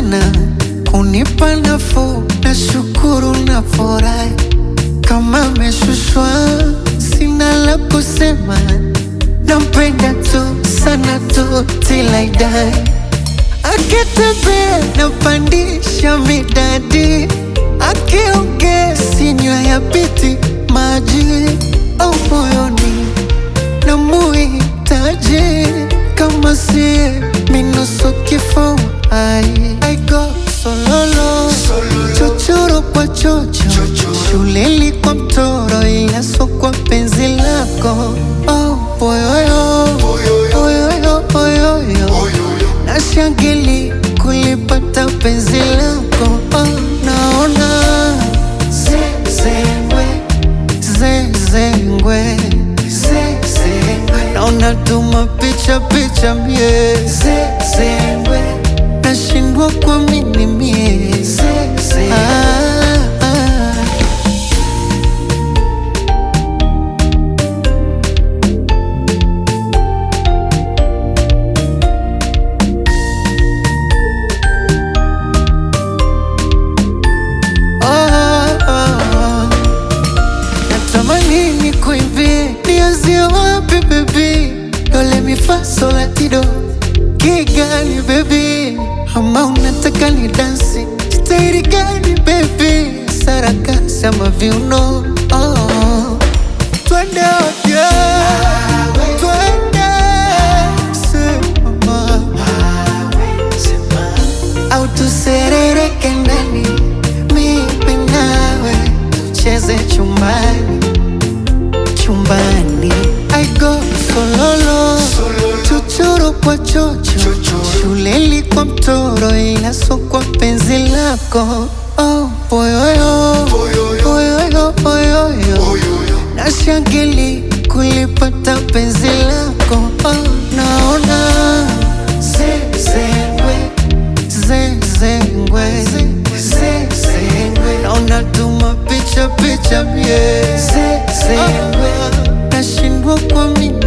sana kunipa nafuu, na shukuru na furahi kama ameshushwa, sina la kusema, nampenda tu sana tu till I die. Akitembea napandisha midadi, akiongea sinywa ya piti maji au moyoni na muhitaji kama sie minusu kifo ai I go sololo chochoro kwa chocho shuleni kwa mtoro ila so kwa penzi lako oh, boyoyo oyoyo oyoyo nashangili kulipata penzi lako oh, naona zezengwe zezengwe zezengwe naona tuma picha picha mie zezengwe nashindwa kuamini mie zezengwe ah, ah. Oh, oh, oh. Natamani nikuimbie nianzie wapi baby, dole mi fa sol la ti do kigani baby, ama unataka ni dansi staili gani baby, sarakasi ama viuno oh, oh. Twende wote twende sema au tuserereke ndani, mimi nawe tucheze chumbani chumbani. I go sololo chochoro kwa chocho shuleni kwa mtoro, ila so kwa penzi lako oh, boyoyo oyoyo oyoyo nashangili kulipata penzi lako oh, naona zezengwe zezengwe zezengwe naona tuma picha picha mie zezengwe nashindwa kuamini